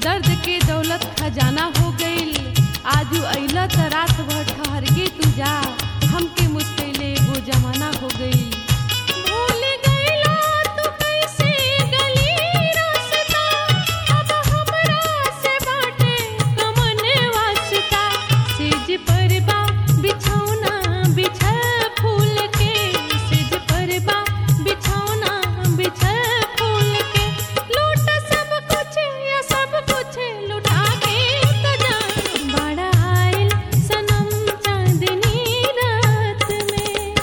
दर्द के दौलत खजाना हो गईल आजू अइला त रात भर ठहर के तू जा हमके मुश्किले वो जमाना हो गईल भूल गइला तू कैसे गली रास्ता अब हमरा से बाटे कमन वास्ता सेज पर बा बिछौना बिछल फूल के सेज पर बा बिछौना बिछल फूल के लूट सब कुछ या सब कुछ लुटा के तो जा बड़ा आइल सनम चांदनी रात में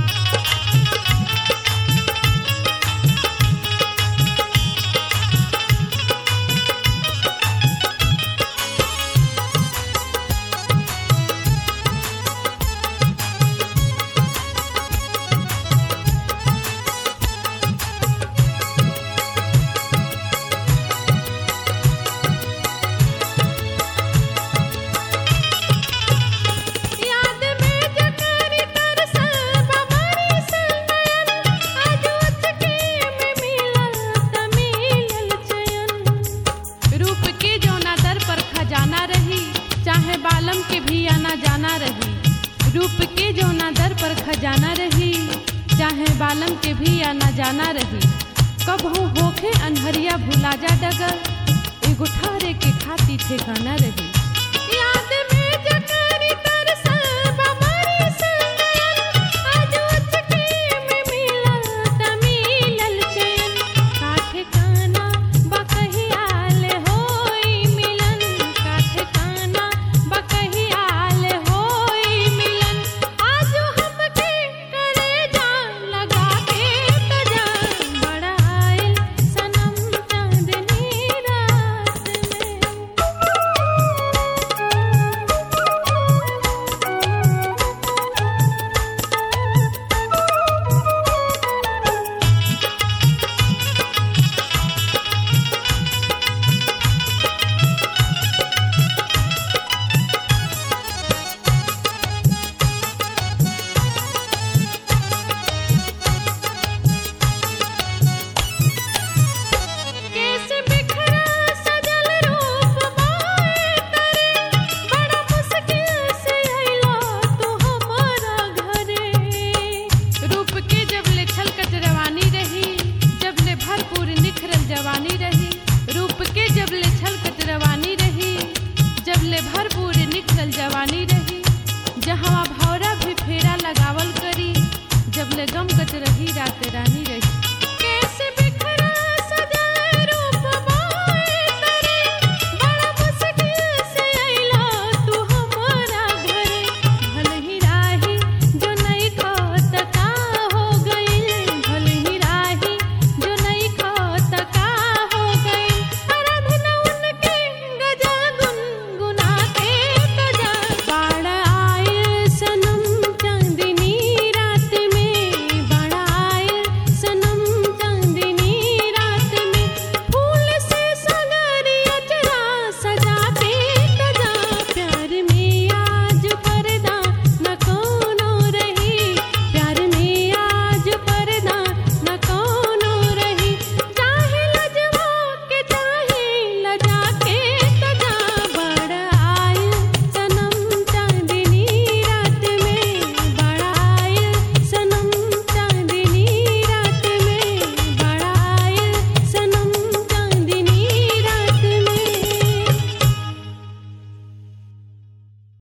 याद में जकर तरसल बमरी सनयन आज उचके में मिलल त मिलल चयन रूप के जौना दर पर खजाना रही चाहे बालम के भी आना जाना रही रूप के जौना दर पर खजाना रही चाहे बालम के भी आना जाना रही कबहू होखे अनहरिया भुला जा डगर एगो ठारे के खाती ठेकाना रही